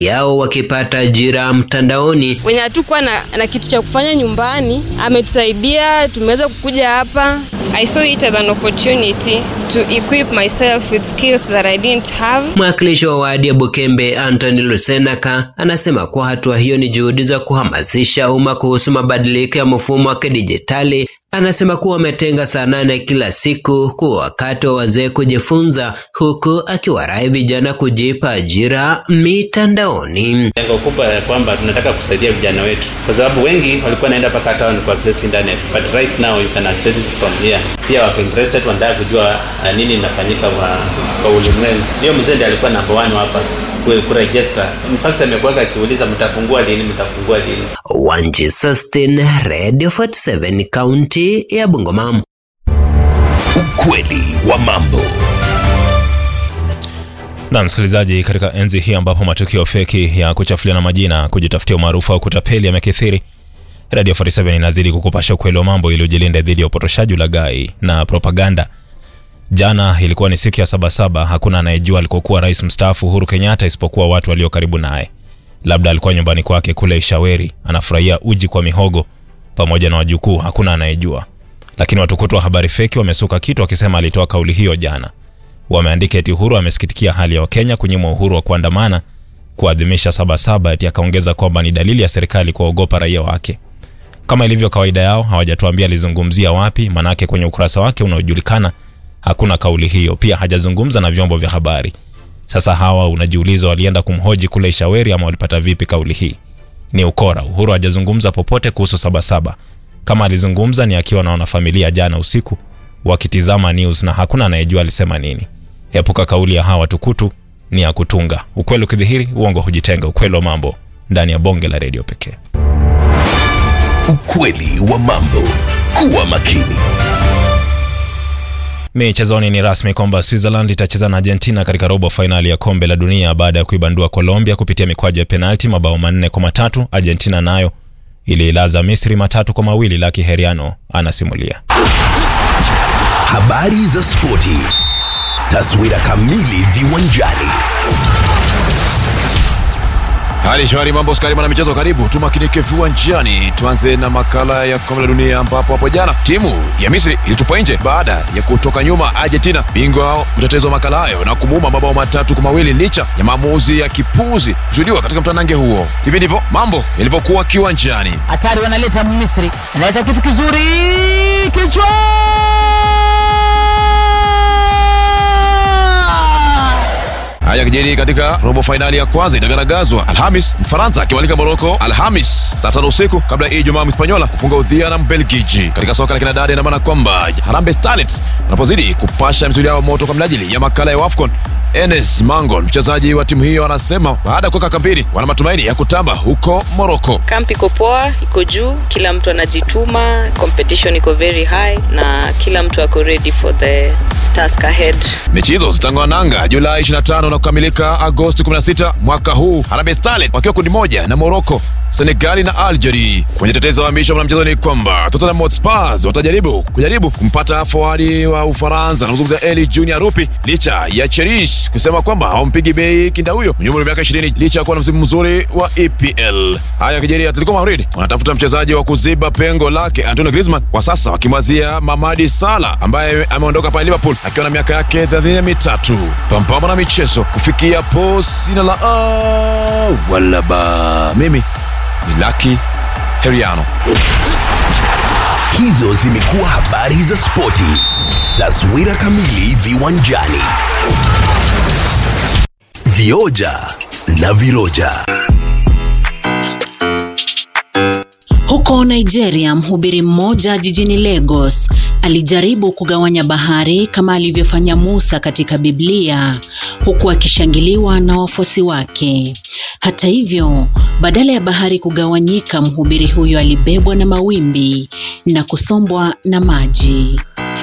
yao wakipata ajira mtandaoni. Wenye hatukuwa na, na kitu cha kufanya nyumbani ametusaidia, tumeweza kukuja hapa. I saw it as an opportunity to equip myself with skills that I didn't have. Mwakilishi wa wadi ya Bukembe Anthony Lusenaka anasema kuwa hatua hiyo ni juhudi za kuhamasisha umma kuhusu mabadiliko ya mfumo wa kidijitali. Anasema kuwa wametenga saa nane kila siku kuwa wakati wa wazee kujifunza, huku akiwarai vijana kujipa ajira mitandaoni. Lengo kubwa ya kwamba tunataka kusaidia vijana wetu, kwa sababu wengi walikuwa naenda mpaka town ku access internet, but right now you can access it from here. Pia wako interested, wanataka kujua uh, nini inafanyika kwa, kwa ulimwengu. Hiyo mzee ndiye alikuwa number one hapa kuregister. In fact amekuwa akiuliza mtafungua lini, mtafungua lini. Wanji Sustin, Radio 47 kaunti ya Bungoma. Ukweli wa mambo. Na msikilizaji, katika enzi hii ambapo matukio feki ya kuchafuliana majina, kujitafutia umaarufu au kutapeli yamekithiri, Radio 47 inazidi kukupasha ukweli wa mambo ili ujilinde dhidi ya upotoshaji, ulaghai na propaganda. Jana ilikuwa ni siku ya Sabasaba. Hakuna anayejua alikokuwa rais mstaafu Uhuru Kenyatta isipokuwa watu walio karibu naye. Labda alikuwa nyumbani kwake kule Ishaweri anafurahia uji kwa mihogo pamoja na wajukuu, hakuna anayejua. Lakini watukutu wa habari feki wamesuka kitu wakisema alitoa kauli hiyo jana. Wameandika eti Uhuru amesikitikia hali ya Wakenya kunyimwa uhuru wa kuandamana kuadhimisha Sabasaba, eti akaongeza kwamba ni dalili ya serikali kuwaogopa raia wake. Kama ilivyo kawaida yao, hawajatuambia alizungumzia wapi, manake kwenye ukurasa wake unaojulikana hakuna kauli hiyo. Pia hajazungumza na vyombo vya habari. Sasa hawa unajiuliza, walienda kumhoji kule Ishaweri ama walipata vipi kauli hii? Ni ukora. Uhuru hajazungumza popote kuhusu Sabasaba. Kama alizungumza ni akiwa na wanafamilia jana usiku wakitizama news, na hakuna anayejua alisema nini. Epuka kauli ya hawa watukutu, ni ya kutunga. Ukweli ukidhihiri, uongo hujitenga. Ukweli wa mambo ndani ya bonge la redio pekee. Ukweli wa mambo. Kuwa makini. Michezoni ni rasmi kwamba Switzerland itacheza na Argentina katika robo fainali ya kombe la dunia baada ya kuibandua Colombia kupitia mikwaju ya penalti mabao manne kwa matatu. Argentina nayo iliilaza Misri matatu kwa mawili. Laki Heriano anasimulia. Habari za spoti. Taswira kamili viwanjani. Hali shwari, mambo skari, mwana michezo, karibu tumakinike viwanjani. Tuanze na makala ya kombe la dunia ambapo hapo jana timu ya Misri ilitupa nje baada ya kutoka nyuma Argentina, bingwa mtetezi wa makala hayo, na kumuuma mabao matatu kwa mawili licha ya maamuzi ya kipuzi kushuhudiwa katika mtanange huo. Hivi ndivyo mambo yalivyokuwa kiwanjani. Hatari wanaleta Misri, analeta kitu kizuri, kichwa Haya kijiri katika robo fainali ya kwanza itagaragazwa Alhamis, Mfaransa akiwalika Moroko Alhamis saa tano usiku kabla ya Ijumaa Mhispanyola kufunga udhia na Mbelgiji. Katika soka la kinadada, ina maana kwamba Harambee Starlets wanapozidi kupasha misuli yao moto kwa minajili ya makala ya AFCON. Enes Mangon, mchezaji wa timu hiyo, anasema baada ya kuweka kampeni, wana matumaini ya kutamba huko Moroko. Kamp iko poa, iko juu, kila mtu anajituma, competition iko very high na kila mtu ako ready for the task ahead. Mechi hizo zitang'oa nanga Julai 25 na kukamilika Agosti 16 mwaka huu, Harambee Starlets wakiwa kundi moja na Morocco, Senegali na Algeria. Kwenye tetezi wa misho mchezo ni kwamba Tottenham Hotspur watajaribu kujaribu kumpata forward wa Ufaransa anazungumzia Eli Junior Rupi licha ya Cherish kusema kwamba hawampigi bei kinda huyo mwenye umri wa miaka 20 licha ya kuwa na msimu mzuri wa EPL. Haya kijeri, Atletico Madrid wanatafuta mchezaji wa kuziba pengo lake Antonio Griezmann, kwa sasa wakimwazia Mamadi Salah ambaye ameondoka pale Liverpool akiwa na miaka yake 33. Pampama na michezo kufikia po sina la a wala ba, mimi ni Lucky Heriano. Hizo zimekuwa habari za spoti. Taswira kamili viwanjani. Vioja na viroja. Huko Nigeria, mhubiri mmoja jijini Lagos alijaribu kugawanya bahari kama alivyofanya Musa katika Biblia, huku akishangiliwa na wafuasi wake. Hata hivyo, badala ya bahari kugawanyika, mhubiri huyo alibebwa na mawimbi na kusombwa na maji.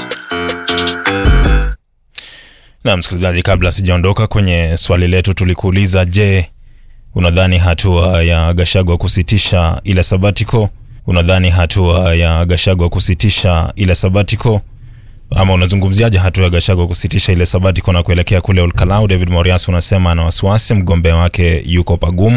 Na msikilizaji, kabla sijaondoka kwenye swali letu, tulikuuliza je, unadhani hatua ya Gachagua kusitisha ile sabatiko unadhani hatua ya Gachagua kusitisha ile sabatiko ama unazungumziaje hatua ya Gachagua kusitisha ile sabatiko na kuelekea kule Olkalau? David Morias unasema ana wasiwasi mgombea wake yuko pagumu.